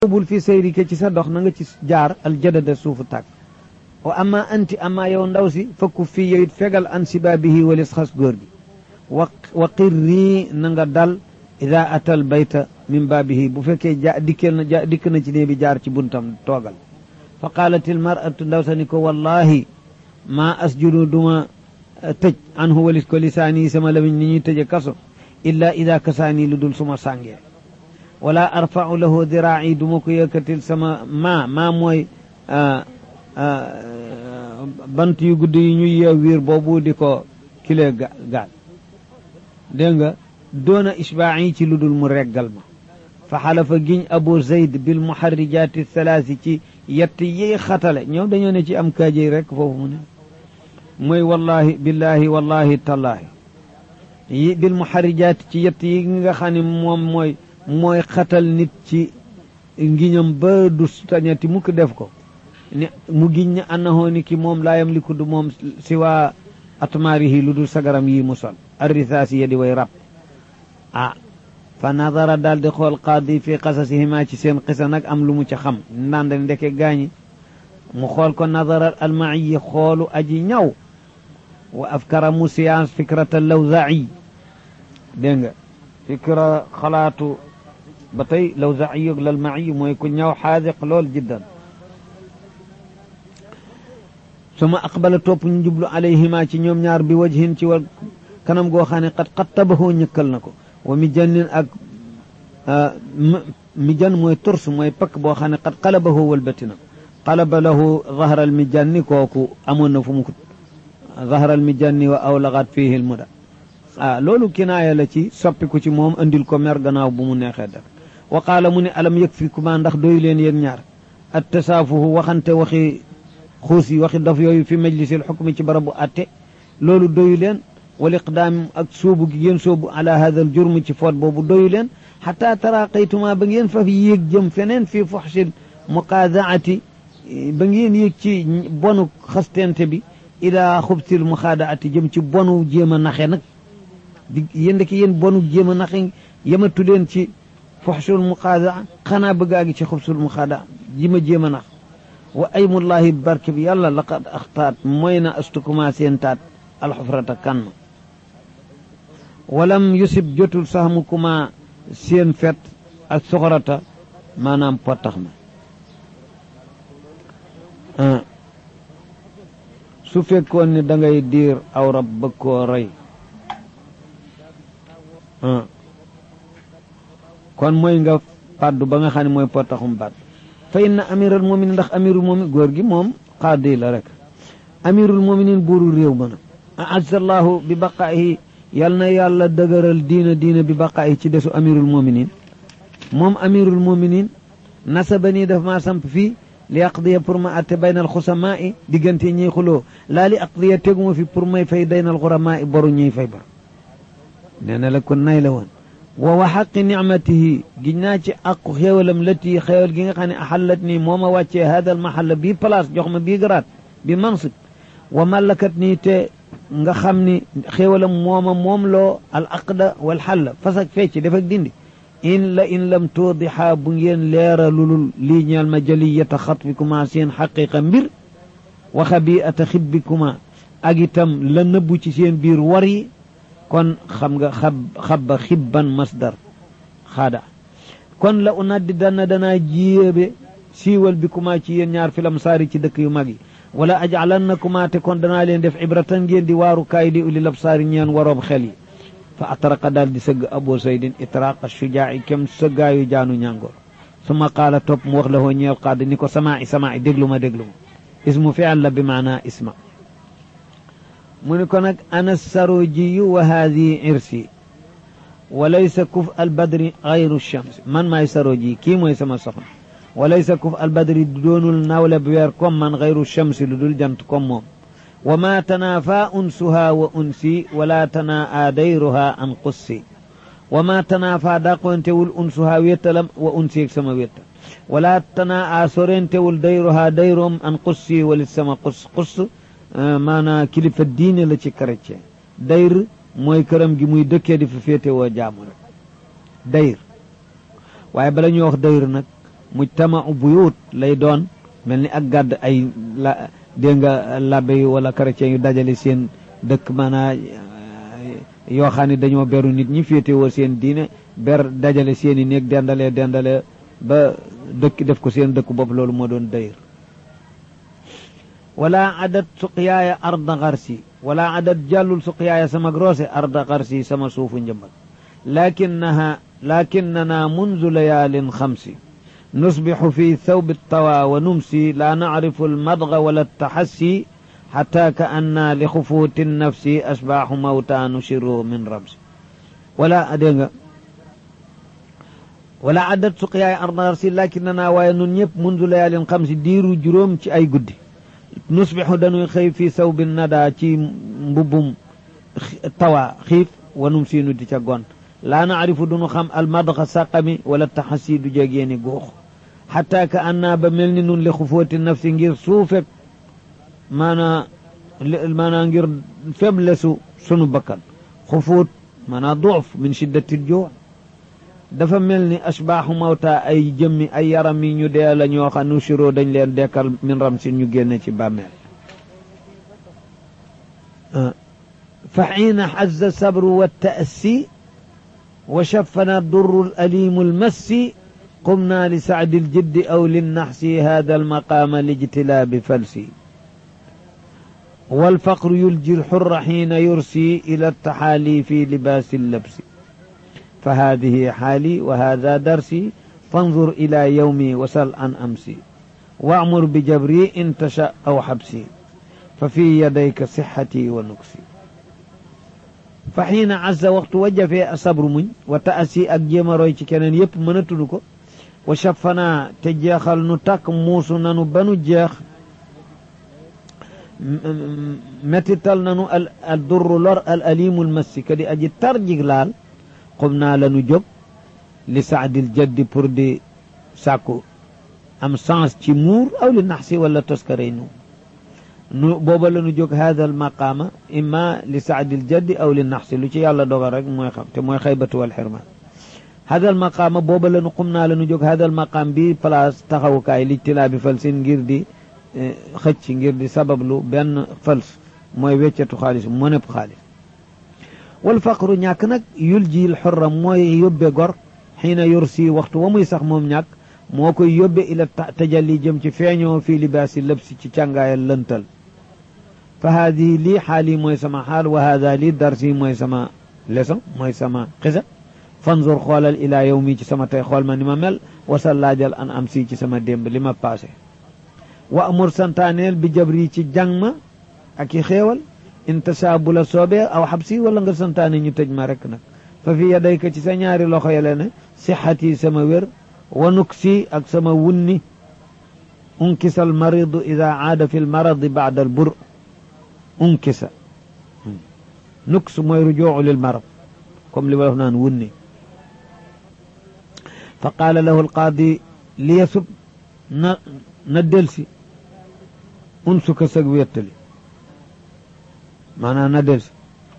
bul fi sayrika ci sa dox na nga ci jaar aljadada suufu tàkk wa ama anti ama yow ndaw si fakku fii yow it fegal an sibaabihi walis xas góor gi wa wa qirrii na nga dal ida atal bayta min baabihi bu fekkee ja dikkeel na ja dikk na ci nee bi jaar ci buntam toogal fa qaalat il maratu ndaw sa ni ko wallahi maa asjudu duma tëj anhu walis ko lisaani sama lamiñ ni ñuy tëje kaso illa ida kasaani lu dul suma sàngee wala arfau lahu diraa'i duma ko yëkkatil sama maa maa mooy bant yu gudd yi ñuy yeew wiir boobu di ko kilee gaal dégg nga doona isbaa'i ci lu dul mu reggal ma fa xalafa giñ abu zayd bil muharrijaati thalaasi ci yett yi xatale ñoom dañoo ne ci am kaajey rek foofu mu ne mooy wallahi billahi wallahi tallahi yi bil muharrijaati ci yett yi nga xam ne moom mooy mooy xatal nit ci ngiñam ba du tañati mukk def ko ne mu giñ ne annahoo ni ki moom laa yamliku du moom si waa atmaarihi lu dul sagaram yi mu sol arrisaasi ya di way rab ah fa nadara daal di xool qaadi fi qasasihima ci seen xisa nag am lu mu ca xam ndaan da ndeke gaañi mu xool ko nadara almaiyi xoolu aji ñaw wa afkara mu science fikrata lawzai dégg nga fikra xalaatu ba tey lawzai yog lalmaiyi mooy ku ñaw xaadiq lool jiddan suma aqbala topp ñu jublu alayhima ci ñoom ñaar bi wajhin ci wal kanam goo xam ne xat xat tabaxoo ñëkkal na ko wa mi jannin ak mi jan mooy turs mooy pakk boo xam ne xat xalabahoo walbati na qalaba lahu zahral mi janni kooku amoon na fu mu ko zahral mi janni wa awlagat fihi lmuda ah loolu kinaaya la ci soppiku ci moom andil ko mer gannaaw bu mu neexee def wa qaala mu ne alam yëg fi kuma ndax doyu leen yéen ñaar at tasaafuhu waxante waxi xuus yi waxi dof yooyu fi majlisil xukmi ci barabu atte loolu doyu leen wal iqdaam ak soobu gi ngeen soobu ala hada al jurm ci foot boobu doyu leen xata taraqaytuma ba ngeen fa yéeg jëm feneen fii fuxsil muqaadaati ba ngeen yéeg ci bonu xastente bi ila xubsil muxaadaati jëm ci bonu jéem a naxe nag di yéen ki yéen bonu jéem a naxe yematu leen ci fuxsul muqaadaa xanaa bëggaa gi ci xubsul muxaadaa ji ma jéem a nax wa aymullahi barke bi yàlla laqad axtaat mooy na astukuma seen taat alxufrata kan ma walam yusib jotul sax mu kuma seen fet ak soxorata maanaam pottax ma su fekkoon ne da ngay diir aw rab bëgg koo rey kon mooy nga pàddu ba nga xam ne mooy pottaxum baat fa inna amiral muminin ndax amirul mumin góor gi moom xaadi la rek amirul muminin buuru réew ma na azzallahu bi baqaayi yal na yàlla dëgëral diina diina bi baqaayi ci desu amirul muminin moom amirul muminin nasaba nii daf maa samp fii li aqdiya pour ma atte baynal xusamaa i diggante ñiy xuloo laa li aqdiya teguma fi pour may fay daynal xuramaa i boru ñuy fay bor nee na la kon nay la woon wa wa xaqi nicmatihi giñ naa ci aqu xéewalam lati xéewal gi nga xam ne axallat nii moo ma wàccee hadal mahalla bii place jox ma bii garaat bi mansib wa mallakat nii te nga xam ni xéewalam mooma moom loo al aqda wal xalla fas ak fecc def ak dindi in la in lam tuudixaa bu ngeen leera lulul lii ñeel ma jaliyata xatbikuma seen xaqiqa mbir wa xabiata xibbikuma ak itam la nëbbu ci seen biir war yi kon xam nga xab xabba xibban masdar xaada kon la unaddi dana danaa jiyéebe siiwal bi kuma ci yéen ñaar filam saari ci dëkk yu mag yi wala ajalanna kuma te kon danaa leen def ibratan ngeen di waaru kaay di uli lab saari ñeen waroob xel yi fa atraqa daal di sëgg abu saydin itraqa shujaa'i kem sëggaayu jaanu ñàngoor suma qaala topp mu wax la hoo ñeel qaad ni ko samaa'i samaa'i déglu ma déglu ma ismu fi'al la bi maanaa isma mu ni ko nag ana sarojiyu wa haadi irsi wa laysa kuf albadri gayru shams man maay saroji kii mooy sama soxna wa laysa kuf albadri doonul nawle bi weer comme man gayru shamsi lu dul jant comme moom wa ma tanaafa unsuha wa unsi wala tanaa dayruha an qussi wa ma tanaafa daqontewul unsuha wettalam wa unsi ak sama wetta wala tanaa sorentewul dayruha dayroom an qussi walit sama qus qus maanaa kilifa diine la ci chrétien dayr mooy këram gi muy dëkkee di fa féete woo jaamu rek dayr waaye bala ñuy wax dayr nag mujtamau buyut lay doon mel ni ak gàdd ay la dégg nga labbe yu wala chrétien yu dajale seen dëkk maanaa yoo xam ne dañoo beru nit ñi féetewoo seen diine ber dajale seen i néeg dendalee dendalee ba dëkk def ko seen dëkk bopp loolu moo doon dayir wala adat suqiyaaya arda xarsi wala adat jàllul suqiyaaya sama groose arda xarsi sama suufu njëmbat lakinnaha lakinnana munzu layaalin xamsi nusbixu fi thawbi tawa wa numsi la nacrifu almadga wala altaxassi xata ka anna li xufuuti nafsi asbaaxu mawta nushiru min ramsi wala dégg nga wala adat suqiyaay arda xarsi lakinana waaye nun ñëpp munzu layaalin xamsi diiru juróom ci ay guddi nusbixu dañuy xëy fii saw bi nada ci mbubbum tawa xiif wanum siinu di ca gont laa naarifu duñu xam almadxa saqami wala taxasi du jegeeni guux xataa ka annaa ba mel ni nun li xufooti nafsi ngir suufek maanaa maanaa ngir faiblesse sunu bakkan xufuut maanaa duuf min shiddati joo dafa mel ni asbaaxu mawta ay jëmmi ay yaram yi ñu dee la ñoo xam nu siroo dañ leen dekkal min ram si ñu génne ci bàmmeel fa xiina xazza sabru wa taassi wa shafana durru alimu almassi qumna li sacdi aljiddi aw linnaxsi hada almaqaama lijtilaabi falsi والفقر يلجي الحر حين يرسي إلى التحالي في لباس اللبس فهذه حالي وهذا درسي فانظر إلى يومي وسل عن أمسي وأمر بجبري إن تشاء أو حبسي ففي يديك صحتي ونكسي فحين عز وقت وجه في الصبر من وتأسي أجيم رويتي كان يب من تنكو وشفنا تجاخل نتاك موسو نانو بنو جاخ متتل نانو الدر لور الأليم المسي كدي أجي ترجي لال xum naa la nu jóg li saadil jaddi pour di sàkku am sens ci muur aw li nax si wala toskarey nu nu booba la nu jóg hada al maqaama imma li saadil jaddi aw li nax si lu ci yàlla dogal rek mooy xam te mooy xaybatu wal xirmaan hada al maqaama booba la nu xum naa la nu jóg hada al maqaam bi place taxawukaay li tilaa bi fal sin ngir di xëcc ngir di sabablu benn fals mooy weccatu xaalis mu nepp xaalis wal faqru ñàkk nag yul jiil xorra mooy yóbbe gor xiina yursi waxtu wa muy sax moom ñàkk moo koy yóbbe ila tajalli jëm ci feeñoo fii libaasi lëbsi ci càngaayal lëntal fa haadihi lii xaali mooy sama xaal wa haada lii darsi mooy sama leçon mooy sama xisa fanzur xoolal ilaa yow mi ci sama tey xool ma ni ma mel wasal laajal an am si ci sama démb li ma passé wa amur santaaneel bi jabri ci jàng ma ak i xéewal intasaa bu la soobee aw xabsi wala nga santaane ñu tëj ma rek nag fa fi yadayka ci sa ñaari loxo yele ne sixati sama wér wa nuksi ak sama wunni unkisa al maridu ida aada fi l maradi baada al bur unkisa nuks mooy rujuu lil marad comme li wolof naan wunni fa qaala lahu alqaadi liyasub na na delsi unsuka sag wéttali maanaam na delsi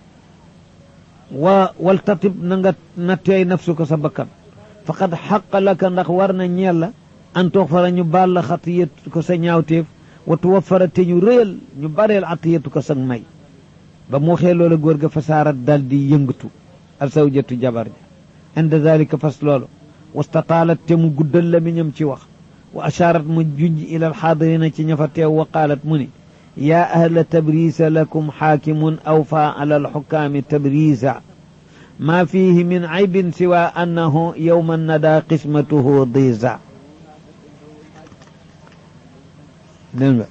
wa waltatib na nga na teey nafsuka sa bakkan faqad xaqa laka ndax war na ñeel la an tuxfara ñu baal la xatiyat ko sa ñaawteef wa tuwaffara te ñu réyal ñu bareel atiyatu ko sag may ba mu waxee loola góor ga fasaarat dal di yëngatu al sawjatu jabar ja inda dalika fas loolu wastataalat te mu guddal la mi ñam ci wax wa ashaarat mu junj ila alxaadirina ci ña fa teew wa qaalat mu ni yaa ahla tabriisa lakum xaakimun awfaa ala alxukaami tabriisa maa fiihi min caybin siwa annahu yowma nada qismatuhu diisa dégg nga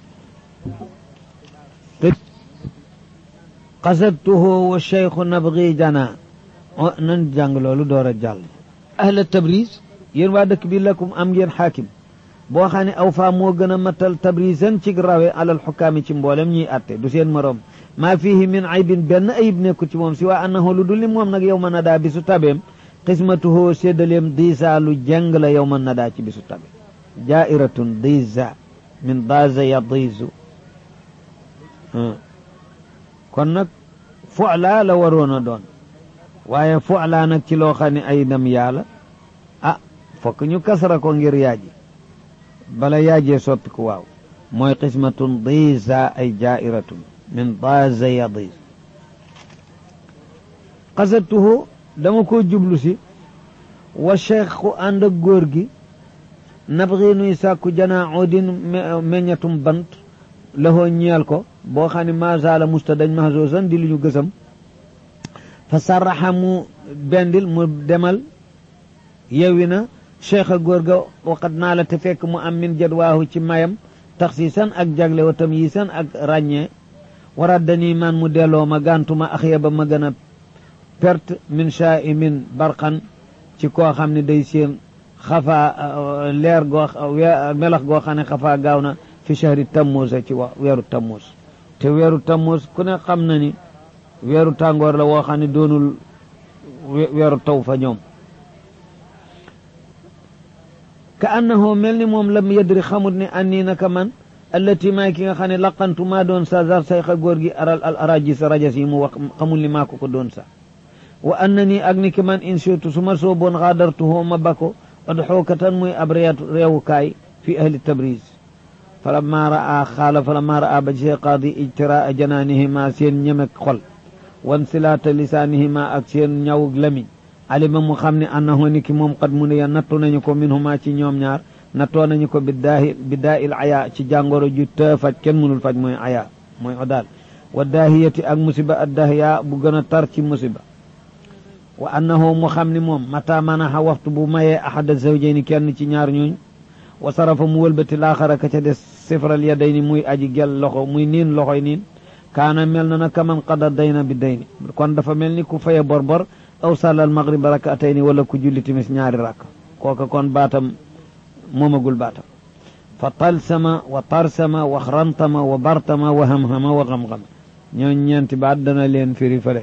qasadtuhu wa cheikhu nabgi jana nan jàng loolu door a jàll ahla tabriis yéen waa dëkk bi lakum am ngeen xaakim boo xam ne aw faa moo gën a matal tabrisan ci rawe alal xukaami ci mboolem ñiy atte du seen morom maa fihi min aybin benn ayib nekku ci moom si waa annahu lu dul ni moom nag yow ma nadaa bisu tabeem xismatuhoo séddaleem diisa lu jàng la yow ma nadaa ci bisu tabe jairatun diisa min daaza yadiisu kon nag fu'laa la waroon a doon waaye fu'laa nag ci loo xam ne ay nam yàlla ah fokk ñu kasara ko ngir yaaji bala yaajee soppi ku waaw mooy qismatun diisa ay jairatun min daaza yadiis qasatuhu dama ko jublu si wa cheikhu ànd ak góor gi nabxi nuy sàkku janaa oodin meññatum bant lahoo ñeel ko boo xam ne masala musta dañ mahsuusan di lu ñu gësam fa sarraxa mu bendil mu demal yewwi na cheikh a góor ga waqat naa la te fekk mu am min jadwaahu ci mayam taxsiisan ak jagle wa tamyiisan ak ràññee waraddanii man mu delloo ma gàntuma axya ba ma gën a perte min shaa'imin barqan ci koo xam ne day seen xafaa leer goo melax goo xam ne xafaa gaaw na fi shahri tammuus ci wax weeru tammuus te weeru tammuus ku ne xam na ni weeru tàngoor la woo xam ne doonul weeru taw fa ñoom ka annahu mel ni moom lam yadri xamut ne annii naka man allati maay ki nga xam ne laqantu maa doon sa zar sayxa góor gi aral al arajis rajas yi mu wax xamul ni maa ko ko doon sa wa anna nii ak ni ki man insitu su ma sooboon xaadartuhoo ma bako adxookatan muy ab réewukaay fi ahli tabriz falamma raa xaala falamma raa ba gisee qaadi ijtiraa janaanihima seen ñemek xol wan silaata lisaanihima ak seen ñaw lamiñ alima mu xam ne annahu ni ki moom qad mu ne ya nattu nañu ko minhuma ci ñoom ñaar nattoo nañu ko bi daahi bi daa il aya ci jàngoro ju të faj kenn mënul faj mooy aya mooy odaal wa daahiyati ak musiba ad daahiya bu gën a tar ci musiba wa annahu mu xam ni moom mata manaxa waxtu bu mayee ahada zawjayni kenn ci ñaar ñooñ wa sarafa mu wëlbati laaxara ka ca des sifral yadayni muy aji gel loxo muy niin loxoy niin kaana mel na na kaman qada dayna bi dayni kon dafa mel ni ku faye bor bor aw sàllal maghrib rakatayni wala ku julli timis ñaari rakk kooka kon baatam moomagul baatam fa talsama wa tarsama wa xrantama wa bartama wa hamhama wa xam-xam ñooñ ñeenti baat dana leen firi fële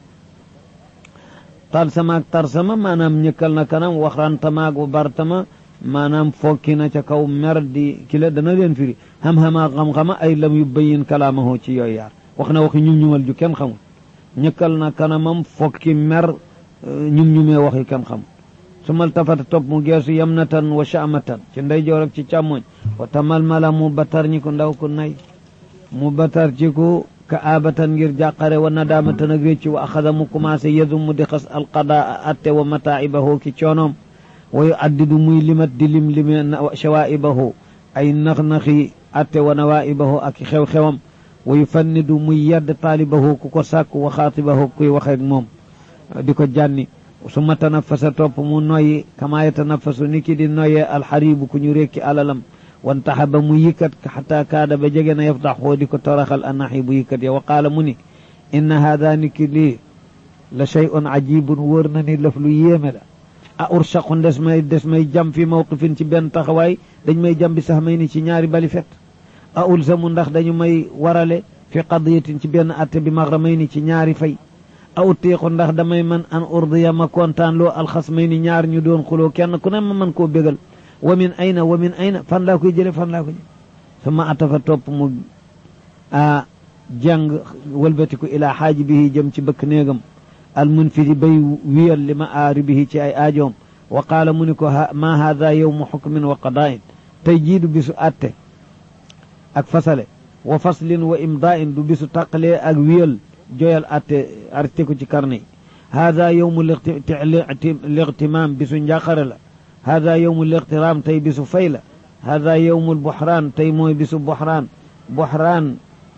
talsama ak tarsama maanaam ñëkkal na kanam wa xrantama ak wa bartama maanaam fokki na ca kaw mer di kila dana leen firi xam-xama ak xam-xama ay lam yu bayin kalaamahu ci yooyu yaar wax na waxi ñum ñumal ju kenn xamul ñëkkal na kanamam fokki mer ñum ñumee waxi kenn xamul su mal tafata topp mu geesu yamnatan wa shaamatan ci ndeyjoor ak ci càmmoñ wa tamal mala mu batar ñi ko ndaw ko nay mu batar ci ko ka aabatan ngir jàqare wa nadaamatan ak récci wa axada mu commencé yedu mu di xas alqadaa atte wa mataa'ibahu ki coonoom wa yu addidu muy limat di lim lime shawaa'ibahu ay nax-naxi atte wa nawaa'ibahu ak xew-xewam wa yu fannidu muy yedd taalibahu ku ko sàkk wa xaatibahu kuy waxeek moom di ko jànni su ma tanafasa topp mu noyyi kama yatanafasu ni ki di noyyee alxaribu ku ñu rékki alalam wantaxa ba mu yikkat xata kaada ba jege na yaftaxoo di ko toraxal anaxi bu yikkat ya wa qaala mu ni inna haada ni ki lii la shay'un ajibun wóor na ni laf lu yéeme la a urshaqun des may des may jam fi mawqifin ci benn taxawaay dañ may jam bi sax may ni ci ñaari bali fet a ulzamu ndax dañu may warale fi qadiyatin ci benn atte bi maxramay ni ci ñaari fay a utiiqu ndax damay man an urdiya ma kontaan loo alxasmay ni ñaar ñu doon xuloo kenn ku ne ma man koo bégal wa min ayna wa min ayna fan laa koy jële fan laa koy jële suma atafa topp mu a jàng wëlbatiku ilaa xaaji bihi jëm ci bëkk néegam al munfidi bay wiyal li ma aari bihi ci ay aajoom wa qaala mu ni ko ma haada yowmu xukmin wa qadaa'in tey jiidu bisu atte ak fasale wa faslin wa imdaa'in du bisu taqalee ak wiyal joyal atte arté ko ci karne yi hada yowmu liqtimaam bisu njàqare la hada yowmu liqtiraam tey bisu fay la hada yowmu lbuxraan tey mooy bisu buxraan buxraan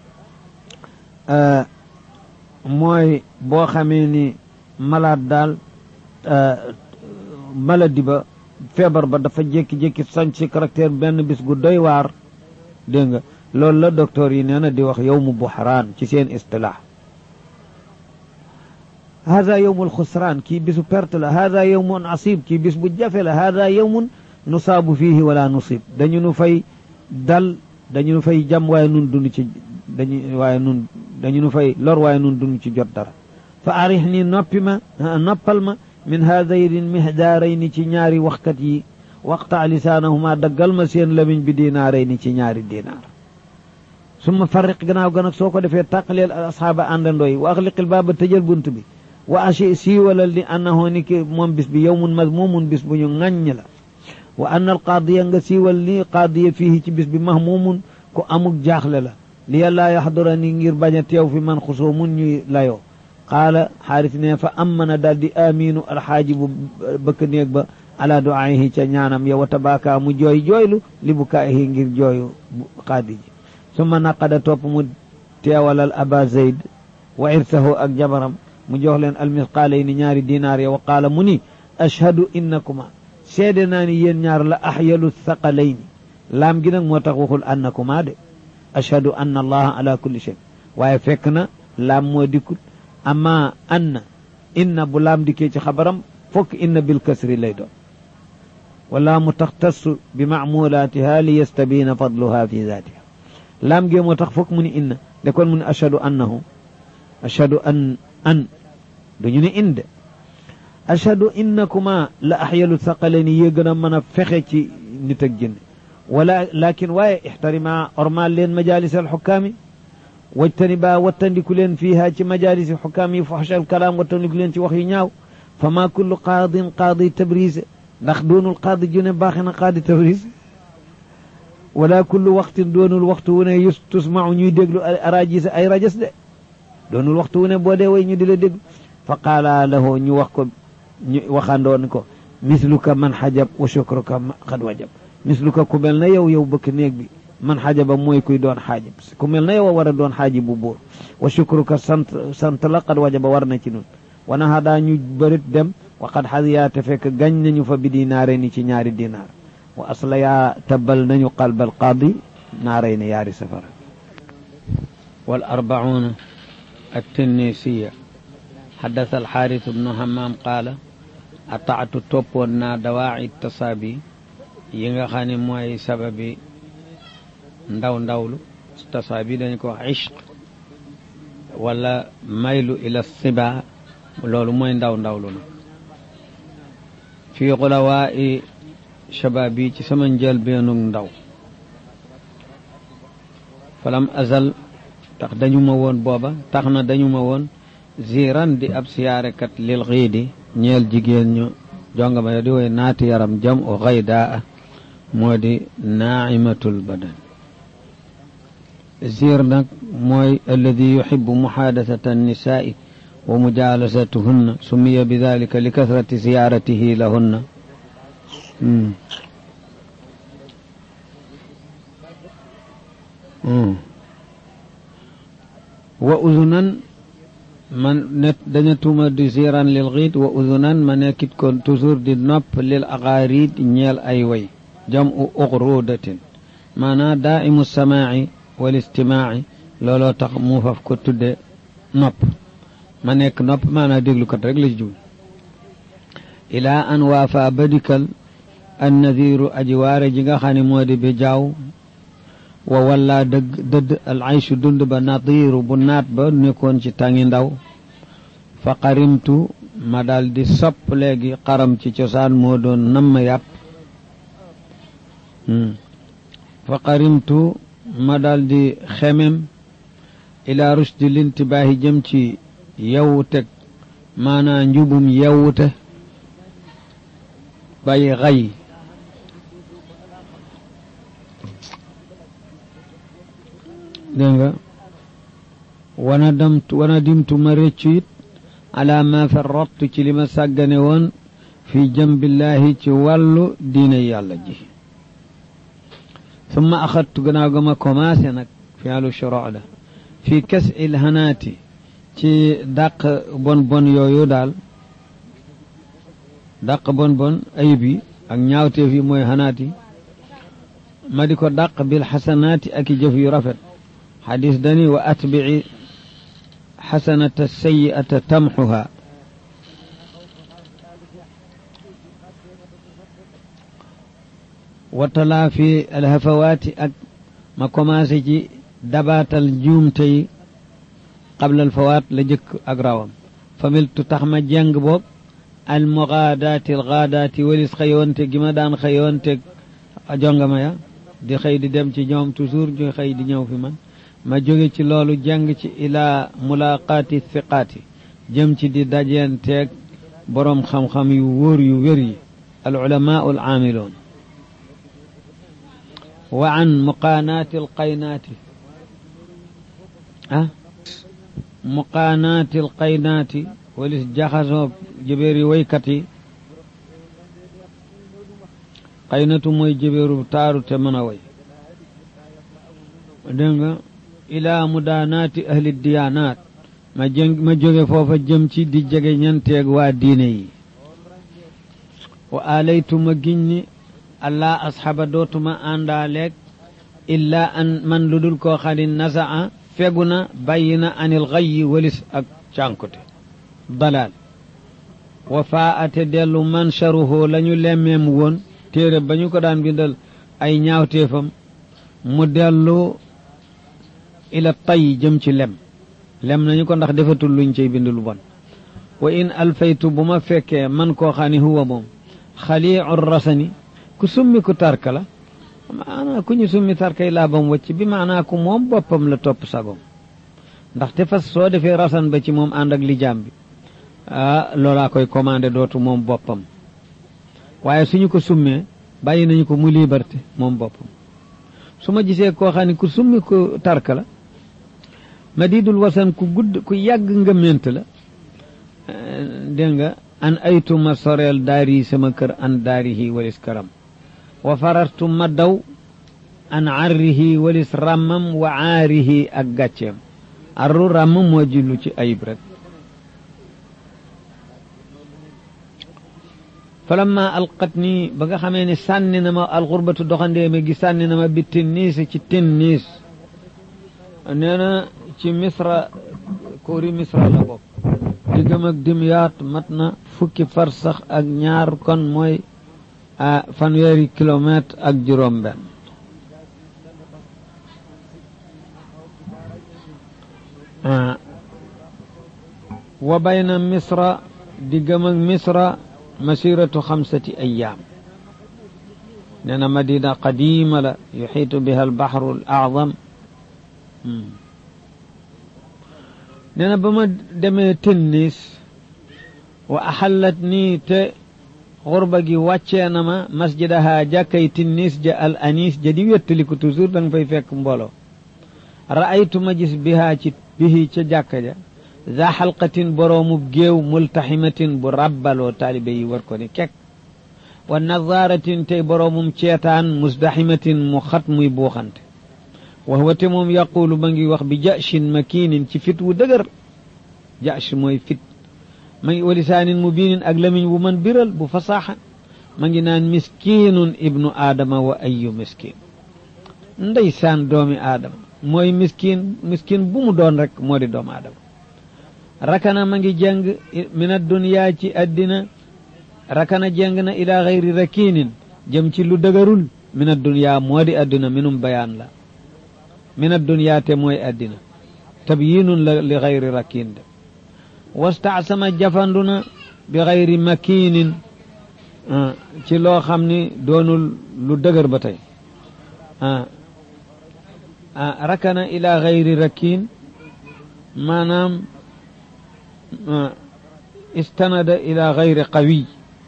mooy boo xamee ni malade daal maladie ba feebar ba dafa jékki-jékki sañ ci caractère benn bis gu doy waar dégg nga loolu la docteur yi nee na di wax yowmu buxraan ci seen istilaax hada yowmu alxusraan kii bisu perte la hada yowmun asib kii bis bu jafe la hada yowmun nusaabu fiihi wala nusib dañu nu fay dal dañu nu fay jam waaye nun dund ci dañu waaye nun dañu nu fay lor waaye nun dund ci jot dara fa arix ni noppi ma noppal ma min haadayni mihdaarayni ci ñaari waxkat yi waqta lisaanahuma daggal ma seen lamiñ bi dinaarayni ci ñaari dinaar summa farriq gannaaw ga nag soo ko defee tàqaleel asxaaba àndandoo yi wa axliqil baaba tëjal bunt bi wa achi siiwalal ni annahu ni ki moom bis bi yowmun mazmumun bis bu ñu ŋàññ la wa anna al qaadiya nga siiwal ni qaadiya fii ci bis bi mahmumun ku amuk jaaxle la li yàllaa yaxdura ni ngir bañ a teew fi man xusoo mun ñuy layoo qaala xaaris ne fa ammana daal di aminu alxaaji bu bëkk néeg ba ala duaayihi ca ñaanam yow wa tabaaka mu jooy jooylu li bukaayihi ngir jooyu qaadi ji summa naqada topp mu teewalal aba zayd wa irsahu ak jabaram mu jox leen almisqaalayni ñaari dinaar ya wa qaala mu ni ashhadu innakuma seede naa ni yéen ñaar la axyalu thaqalayni laam gi nag moo tax waxul annakuma de ashhadu anna allaha ala kulli shay waaye fekk na laam moo dikkut amma anna inna bu laam dikkee ci xabaram fokk inna bil kasri lay doon wala mu taxtassu bi macmulaatiha li yastabina fadluha fi zaatiha laam gee moo tax fokk mu ni inna de kon mu ni ashhadu annahu ashhadu an an duñu ne inde ashhadu innakuma la axyalu thaqalani yee gën a mën a fexe ci nit ak jinne wala lakin waaye ixtarima ormal leen majalis alxukaami wajtani ba wattandiku leen fiiha ci majalisi xukaam yi faxsha alkalaam wattandiku leen ci wax yu ñaaw fa ma kullu qaadin qaadi tabrise ndax doonul qaadi ju ne baaxe na qaadi tabrise wala kullu waxtin doonul waxtu wu ne yus tusmau ñuy déglu arajis ay rajas de doonul waxtu wu ne boo dee way ñu di la déglu fa qaala lahu ñu wax ko ñu waxandoon ko misluka man xajab wa shukruka xad wajab misluka ku mel na yow yow bëkk néeg bi man xajaba mooy kuy doon xaajib ku mel na yow a war a doon xaajib bu buur wa shukruka sant sant la xad wajaba war na ci nun wana hadaa ñu bërit dem wa xad xadiyaate fekk gañ nañu fa bi dinaare ni ci ñaari dinaar wa asla yaa tabal nañu qalbal qaadi naaray ne yaari safara wal arbauna التنيسية حدث الحارث بن همام قال أطعت توبنا دواعي التصابي ينغا خاني موي سببي ndaw ndawlu tasaabi dañ ko wax ishq wala maylu ila siba loolu mooy ndaw ndawlu na fii xulawaa i shabaab yi ci sama njël beenug ndaw falam azal tax dañu ma woon booba tax na dañu ma woon ziran di ab siyaarekat lil xiidi ñeel jigéen ñu jongama yo di woy naati yaram jam o xaydaa moo di naaimatul badan zir nag mooy alladi yuxibu muxaadasata annisaai wa mujalasatuhunna sumiya bi dalika li kasrati ziyaratihi lahunna wa uzunan man net daña tuuma di ziran lil xiit wa uzunan ma nekkit kon toujours di nopp lil aqaarid ñeel ay way jam u uxrudatin maanaa daaimu samaaci wal istimaaci looloo tax mu faf ko tudde nopp ma nekk nopp maanaa déglukat rek la ci jublu ilaa an waafa badikal an nadiru aji waare ji nga xam ne moo di bi jaaw wa walla dëgg dëdd al aychu dund ba nadiru bu naat ba nekkoon ci tàngi ndaw fa qarimtu ma dal di sopp léegi xaram ci cosaan moo doon namm yàpp fa qarimtu ma dal di xemem ila rushdi lintibaahi jëm ci yewwuteg maanaa njubum yewwute bàyyi xay dégg nga wana damtu wana dimtu ma réccu it ala ma farrattu ci li ma sàggane woon fi jambillaahi ci wàllu diine yàlla ji summa axadtu gannaaw ga ma commencé nag fi alu shoro la fi kes il hanaati ci dàq bon bon yooyu daal dàq bon bon ayib yi ak ñaawteef yi mooy hanaati ma di ko dàq bil xasanaati ak i jëf yu rafet xadis dani wa atbici xasanata sayi'ata tamxuha wa talaafi alhafawaati ak ma commencé ci dabaatal njuumte yi qabla alfawaat la jëkk ak rawam familtu tax ma jeng boog almugaadaati algaadaati walis xëyoonte gi ma daan xëyoonte jongama ya di xëy di dem ci ñoom toujours ñu xëy di ñëw fi man ma jóge ci loolu jàng ci ilaa mulaqaati thiqaati jëm ci di dajeenteeg boroom xam-xam yu wóor yu wér yi al ulamaau al aamiloon wa an muqaanaati alqaynaati ah muqaanaati alqaynaati walis jaxasoo jëbeeri waykat yi qaynatu mooy jëbeeru taaru te mën a way dégg nga ilaa mudaanaati ahli diyaanaat ma jëng ma jóge foofa jëm ci di jege ñanteeg waa diine yi wa alaytu ma giñ ni allah asxaba dootuma àndaaleeg illaa an man lu dul koo xam ne nasaa fegu na bàyyi na anil xayyi walis ak cànkute dalaal wa faa ate dellu mancharuhu la ñu lemmeem woon téere ba ñu ko daan bindal ay ñaawteefam mu dellu ila tay jëm ci lem lem nañu ko ndax defatul luñ cay bind lu bon wa in alfaytu bu ma fekkee man koo xam ne huwa moom xaliicu rasani ku summi ku tarka la maanaa ku ñu summi tarkay laabam wacc bi maanaa ku moom boppam la topp sagom ndaxte fas soo defee rasan ba ci moom ànd ak lijaam bi ah loolaa koy commandé dootu moom boppam waaye suñu ko summee bàyyi nañu ko mu liberté moom boppam su ma gisee koo xam ne ku summi ku tarka la madidul wasan ku gudd ku yàgg ngëment la dégg nga an aytu ma soreel daari sama kër an daarihi walis këram wa farartu ma daw an arrihi walis ràmmam wa aarihi ak gàcceem arru ràmm moo jillu ci ayib rek falamma alqat nii ba nga xamee ne sànni na ma alxurbatu doxandeeme gi sànni na ma bi tinniis ci tinniis nee na ci misra kóori misra la bokk diggam ak dimyaat mat na fukki farsax ak ñaar kon mooy a fanweeri kilomètre ak juróom benn wa bayna misra diggam ak misra masiratu xamsati ayaam nee na madina qadima la yuxiitu biha albaxru al acdam nee na ba ma demee tinnis wa axallat nii te xurba gi wàccee na ma masjidaha jàkkay tinnis ja al anis ja di wettaliku toujours da nga fay fekk mbooloo ra'aytu ma gis bihaa ci bihi ca jàkka ja za xalqatin boroomub géew multaximatin bu rabbaloo taalibe yi war ko ni kek wa nazaratin tey boroomum ceetaan musdaximatin mu xat muy buuxante wax wate moom yaqulu ma ngi wax bi jashin makiinin ci fit wu dëgër jash mooy fit ma ngi walisaanin mubiinin ak lamiñ wu man biral bu fasaaxa ma ngi naan miskinun ibnu aadama wa ayu miskin ndeysaan doomi aadama mooy miskin miskin bu mu doon rek moo di doomu aadama rakana ma ngi jàng min adduniyaa ci addina rakana jàng na ila xayri rakinin jëm ci lu dëgërul min adduniyaa moo di addina minum bayaan la min adduniyaa te mooy addina tabyinun la li xayri rakin de wastaasama jafandu na bi xayri makinin ci loo xam ni doonul lu dëgër ba tey rakana ila xayri rakin maanaam istanada ila xayri qawiy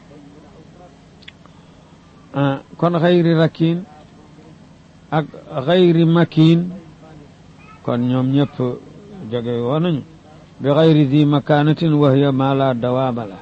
kon xayri rakin ak xayri makin kon ñoom ñëpp jóge woon nañu bi xayri di makanatin wa hiya ma la dawaama la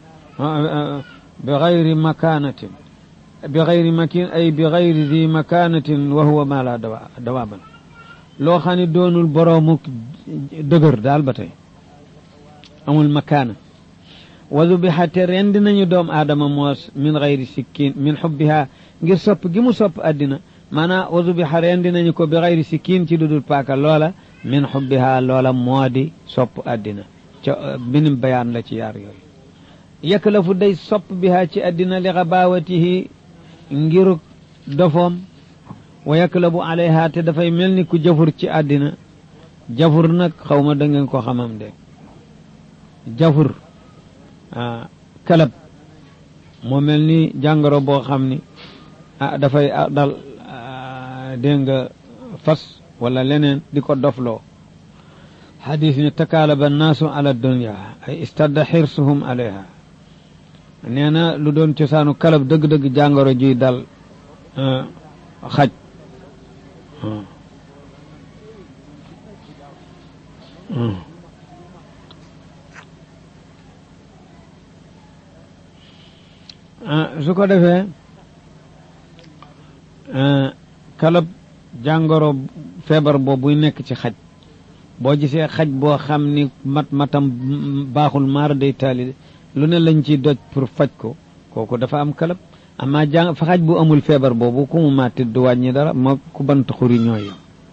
bi xayri makanatin bi xayri makin ay bi xayri di makanatin wa huwa ma la dawaama la loo xam ne doonul boroomu dëgër daal ba tey amul makaana wa dubiha te rendi nañu doom aadama moos min xayri sikkin min xubbiha ngir sopp gi mu sopp addina maanaam wa dubiha rendi nañu ko bi xayri sikkin ci dudul paaka loola min xubbiha loola moo di sopp addina ca binim bayaan la ci yaar yooyu yaklafu day sopp biha ci addina li xabaawatihi ngiruk dofoom wa yaklabu alayha te dafay mel ni ku jafur ci àddina jafur nag xaw ma da ngeen ko xamam de jafur kalab moo mel ni jàngoro boo xam ni ah dafay dal dégg nga fas wala leneen di ko dofloo xadis ni takaalaba annaasu ala dunya ay istadda xirsuhum alayha nee na lu doon cosaanu kalab dëgg-dëgg jàngoro juy dal xaj su ko defee kalab jàngoro feebar boobu buy nekk ci xaj boo gisee xaj boo xam ni mat matam baaxul maara day taali lu ne lañ ciy doj pour faj ko kooku dafa am kalab amaa jàng fa xaj bu amul feebar boobu ku mu màtti du wàññi dara moo ku bant xuri ñooy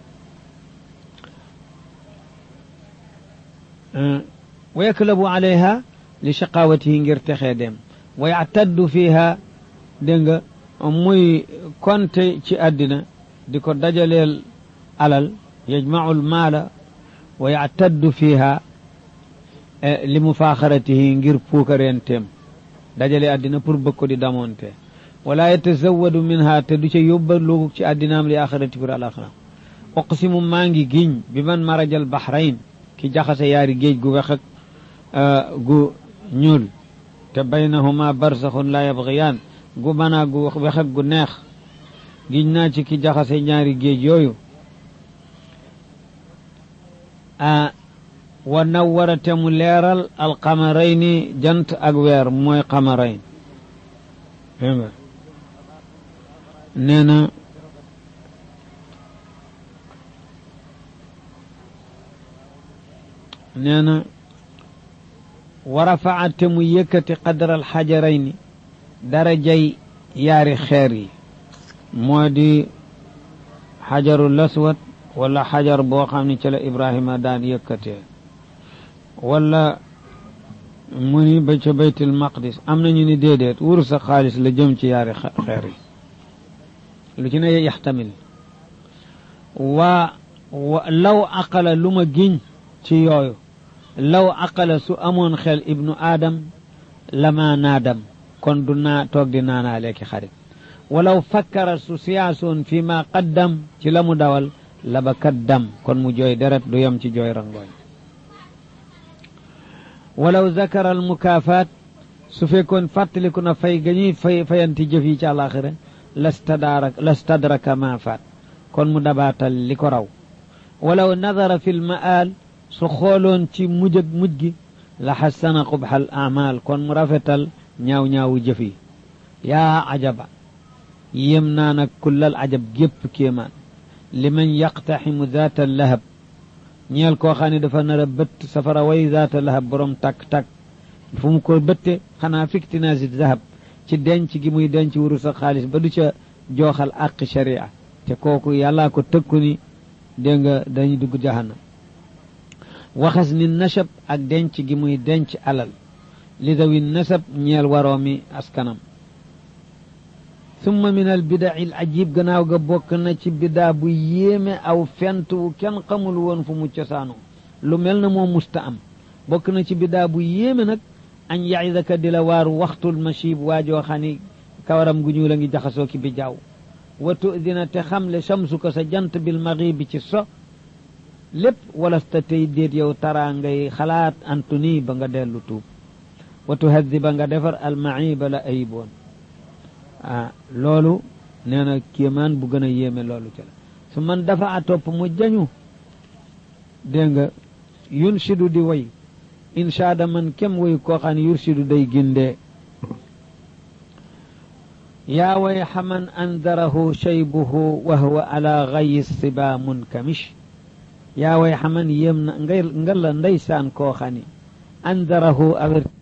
wa yaklabu alayha li shaqawatihi ngir texee dem wa yactaddu fiha dégg nga muy konte ci àddina di ko dajaleel alal yajmacu lmaala wa yactaddu fiha li mufaaxaratihi ngir puukareenteem dajale àddina pour bëgg ko di damoonte wala yatazawadu minha te du ca yóbbaloo ci àddinaam li axirati pour alaxira uqsimu maa ngi giñ bi man marajal bahrain ki jaxase yaari géej gu wex ak gu ñuul te baynahuma barsaxun la yabgiyaan gu manaa gu wex ak gu neex giñ naa ci ki jaxase ñaari géej yooyu a wa nawwara te mu leeral alqamarayni jant ak weer mooy qamarayn dégg nga nee na nee na wa rafaa te mu yëkkati qadra alxajarayni darajay yaari xeer yi moo di xajarul aswad wala xajar boo xam ne ci la Ibrahima daan yëkkatee wala mu ni ba ca baytul maqdis am nañu ni déedéet wurus sa xaalis la jëm ci yaari xeer yi lu ci ne yaxtamil waa law aqala lu ma giñ ci yooyu law aqala su amoon xel ibnu aadam lama naadam kon du naa toog di naanaa leeki xarit walaw fakkara su siyaasoon fi ma qaddam ci la mu dawal la ba kaddam kon mu jooy deret du yem ci jooy rangooñ walaw zakara al mukaafaat su fekkoon fàttaliku na fay ga ñuy fay fayanti jëf yi ci àlaxira lastadara lastadraka ma faat kon mu dabaatal li ko raw walaw nadara fi l maal su xooloon ci mujj ak mujj gi la xassana qubxal amal kon mu rafetal ñaaw-ñaawu jëf yi yaa ajaba yem naa nag kullal ajab gépp kéemaan liman yaqtaximu zaata lahab ñeel koo xam ne dafa nar a bëtt safara way zaata lahab borom takk-takk fu mu ko bëtte xanaa fiktinaasi zahab ci denc gi muy denc wuru sa xaalis ba du ca jooxal àqi sharia te kooku yàllaa ko tëkku ni dégg nga dañuy dugg jahannam waxas ni nasab ak denc gi muy denc alal li dawi nasab ñeel waroomi askanam summa min al bidaci al ajib gannaaw ga bokk na ci bidaa bu yéeme aw fent wu kenn xamul woon fu mu cosaanoo lu mel na moo musta am bokk na ci bidaa bu yéeme nag añ yaidaka di la waar waxtul machib waajoo xam ni kawaram gu ñuul a ngi jaxasoo ki bi jaaw wa tudina te xamle samsu ko sa jant bil maghibi ci so lépp walasta tey déet yow taraa ngay xalaat antuni ba nga dellu tuub wa tuhadiba nga defar almaiba la ayiboon ah loolu nee na kéemaan bu gën a yéeme loolu ca la su man dafa a topp mu jañu dégg nga yunsidu di way inshaada man kem way koo xam ne yursidu day gindee yaa way xaman andarahu shaybuhu wa huwa ala gayi siba munkamish yaa way xaman yéem na ngay nga la ndeysaan koo xam ne andarahu averti